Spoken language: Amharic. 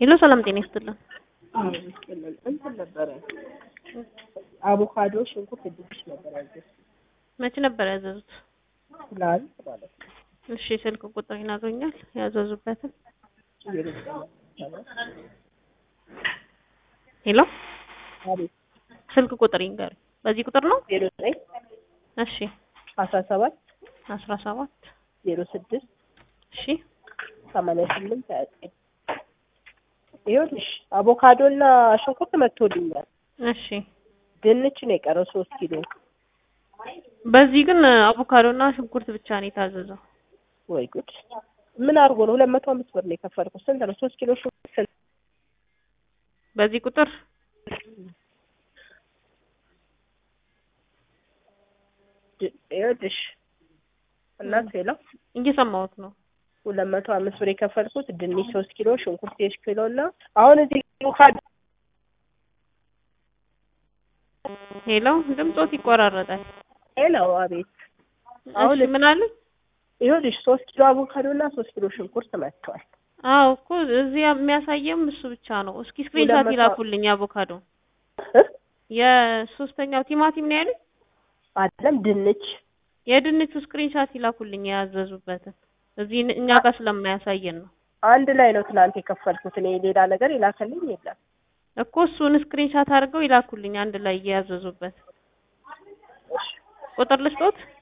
ሄሎ ሰላም ጤና ይስጥልን። እንትን ነበረ አቮካዶ፣ ሽንኩርት፣ ድንች ነበር ያዘዝኩት መቼ ነበር ያዘዙት? ትላንት ማለት ነው። እሺ ስልክ ቁጥር ይነግሩኛል ያዘዙበትን? ሄሎ አቤት ስልክ ቁጥር ይንገሩኝ። በዚህ ቁጥር ነው? ዜሮ ዘጠኝ እሺ አስራ ሰባት አስራ ሰባት ዜሮ ስድስት እሺ ሰማንያ ስምንት ሀያ ዘጠኝ ይኸውልሽ አቮካዶ እና ሽንኩርት መጥቶልኛል። እሺ ድንች ነው የቀረው ሶስት ኪሎ። በዚህ ግን አቮካዶ እና ሽንኩርት ብቻ ነው የታዘዘው። ወይ ጉድ! ምን አድርጎ ነው? ሁለት መቶ አምስት ብር ነው የከፈልኩት። ስንት ነው? ሶስት ኪሎ ሽንኩርት ስንት? በዚህ ቁጥር ድ- ይኸውልሽ እናት ሄሎ እየሰማሁት ነው። ሁለት መቶ አምስት ብር የከፈልኩት ድንች ሶስት ኪሎ ሽንኩርት ሶስት ኪሎ እና አሁን እዚህ አቮካዶ ሄሎ ድምጾት ይቆራረጣል። ሄሎ አቤት አሁን እሺ ምን አለ? ይኸውልሽ ሶስት ኪሎ አቮካዶ እና ሶስት ኪሎ ሽንኩርት መጥቷል። አዎ እኮ እዚህ የሚያሳየም እሱ ብቻ ነው። እስኪ ስክሪንሻት ሁለት መቶ- ይላኩልኝ አቮካዶ። እ? የሶስተኛው ቲማቲም ነው ያሉኝ። አይደለም ድንች የድንቹ ስክሪንሻት ይላኩልኝ የያዘዙበትን። እዚህ እኛ ጋር ስለማያሳየን ነው አንድ ላይ ነው ትናንት የከፈልኩት እኔ ሌላ ነገር ይላከልኝ የለም። እኮ እሱን ስክሪንሻት አድርገው ይላኩልኝ አንድ ላይ የያዘዙበት። ቁጥር ልስጦት?